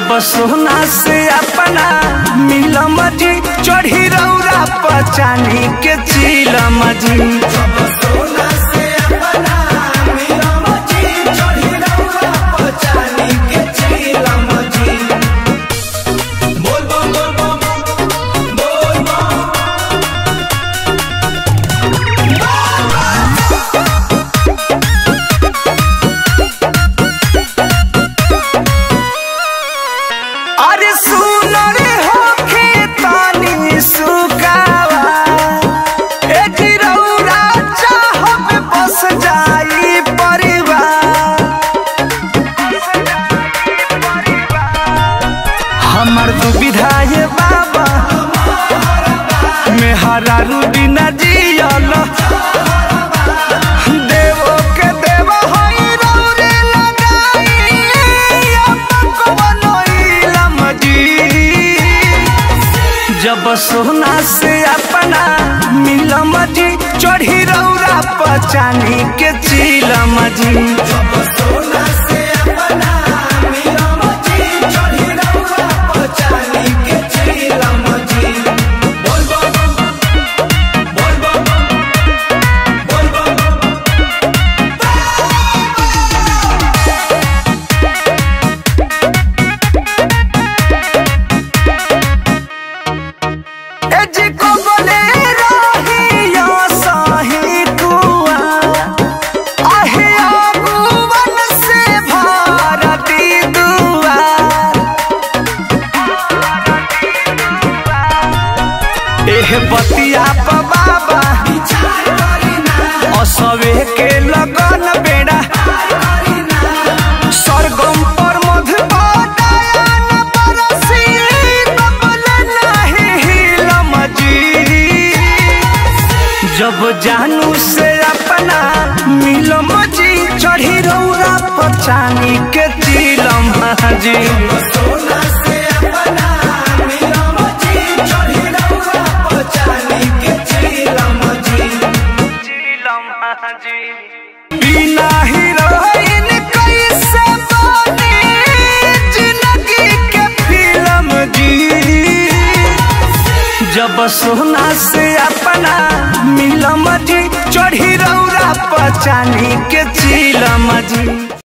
जब सोना से अपना मिलम जी चढ़ी रौरा पचानी के चिलम जी जब सोना से अपना मिलम जी चढ़ी रौरा पचानी के चिलम जी बोल बम बोल बम बोल बम अरे सुन रे होखे तानी सुकावा ए जिरौरा चाहब बस जाई परिवार हमर दुविधा ये बाबा मेहरा रूबी न जियल देवो के देव होई रौरे लगाई अपन को बनोइलम जी जब सोना से अपना मिलम जी चढ़ी रौरा पचानी के चिलम जी जब सोना से अपना मिलम जी चढ़ी रौरा पचानी के चिलम जी बोल बम बोल बम बोल बम ए जी को बोले रहिया साही कुआ आहे आगुवन से भारती दुआ एह बतिया प बाबा असवे के लगन बेड़ा सरगम पर मधुबादायन बरसी कबल नाही हिलम जी जब जानू से अपना मिलम जी चढ़ी रौरा पचानी के चिलम जी सोना से अपना मिलम जी चढ़ी रौरा पचानी के चिलम जी चिलम जी बिना हीरोइन कैसे बनी जिंदगी के फिल्म जी जब सोना से अपना मिलम जी चढ़ी रौरा पचानी के चिलम जी